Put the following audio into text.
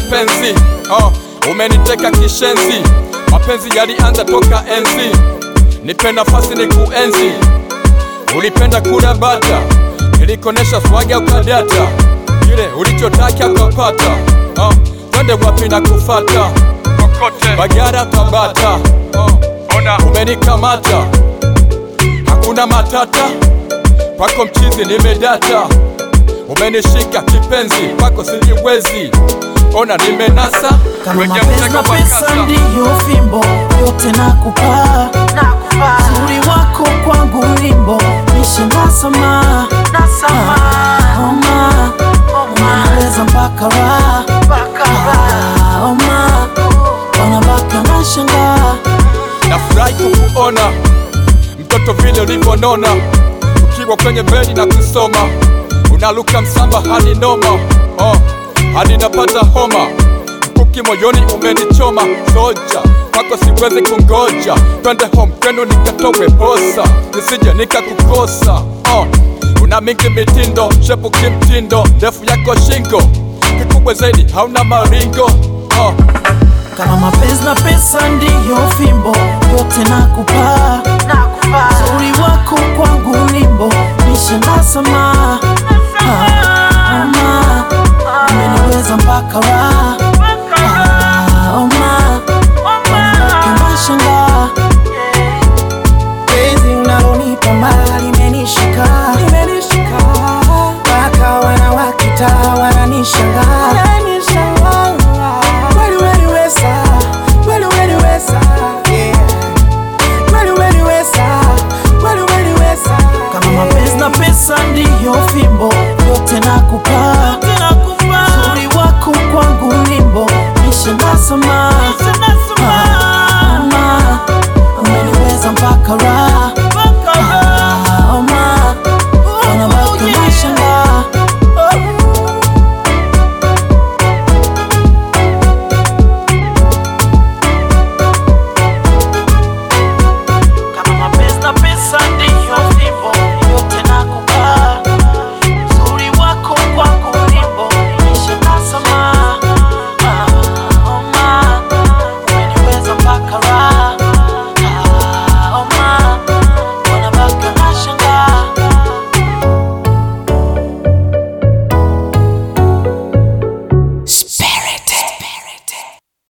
kipenzi oh, umeniteka kishenzi, mapenzi yalianza toka enzi, nipe nafasi ni kuenzi. Ulipenda kula bata, nilikonesha swaga ukadata, kile ulichotaka ukapata. Oh, twende wapi na kufata kokote, Bagara Tabata. Oh, ona umenikamata, hakuna matata, kwako mchizi nimedata, umenishika kipenzi, kwako sijiwezi, ona nimenasa Kama kwenye mapenzi mtego na wa pesa kasa. ndiyo fimbo, yote nakupa. Uzuri wako kwangu wimbo, nishe nasama Oma, unaweza mpaka raha Ah, Oma, wanabaki wanashangaa Nafurahi kukuona mtoto vile ulivyonona, ukiwa kwenye bedi na kusoma, unaluka msamba hadi noma, oh, hadi napata homa, mkuki moyoni umenichoma, soja kwako siwezi kungoja, twende home kwenu nikatowe posa, nisije nikakukosa, oh, una mingi mitindo, shepu kimtindo, ndefu yako shingo, kikubwa zaidi hauna maringo, oh, Kama mapenzi na pesa ndiyo fimbo, yote nakupa. Uzuri wako kwangu limbo, nishe nasama Ah, Oma, umeniweza mpaka raha Ah, Oma, wanabaki wanashangaa Penzi unalonipa mbali imenishika imenishika mpaka wanawakita wananishangaa Weli weli wesa weli weli wesa yeah Weli weli wesa weli weli wesa Kama mapenzi na pesa ndiyo fimbo, yote nakupa. Uzuri wako kwangu limbo, nishe nasama Ah, Oma, umeniweza mpaka raha